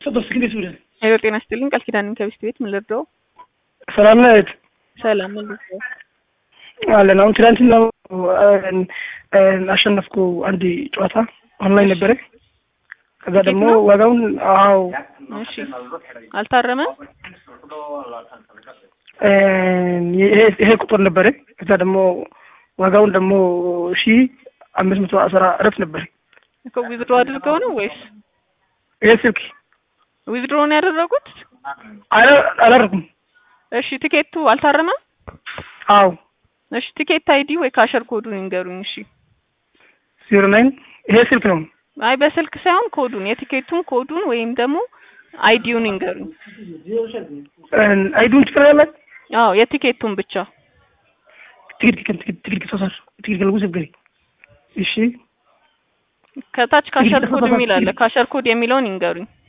ሄሎ ጤና ይስጥልኝ ቃል ኪዳን ከቢስት ቤት ምን ልርዳው? ሰላም ነህ እህት? ሰላም ምን ልርዳው? አለን አሁን ትናንትና አሸነፍኩ አንድ ጨዋታ ኦንላይን ነበረ። ከዛ ደግሞ ዋጋውን አዎ እሺ አልታረመም። ይሄ ይሄ ቁጥር ነበረ። ከዛ ደግሞ ዋጋውን ደግሞ ሺ አምስት መቶ አስራ አራት ነበረ። እኮ ዊዝድሮ አድርገው ነው ወይስ ይሄ ስልክ ዊዝድሮ ነው ያደረጉት? አላደረኩም። እሺ ቲኬቱ አልታረመም። አዎ እሺ ቲኬት አይዲ ወይ ካሸር ኮዱን ይንገሩኝ። እሺ ዜሮ ናይን ይሄ ስልክ ነው። አይ በስልክ ሳይሆን ኮዱን የቲኬቱን ኮዱን ወይም ደግሞ አይዲውን ይንገሩኝ። አይዱን ትፈልጋለህ? አዎ የቲኬቱን ብቻ ትግል ትግል ትግል ተሳሳር ትግል ከልጉ ዘገሪ እሺ ከታች ካሸር ኮድ የሚል አለ። ካሸር ኮድ የሚለውን ይንገሩኝ።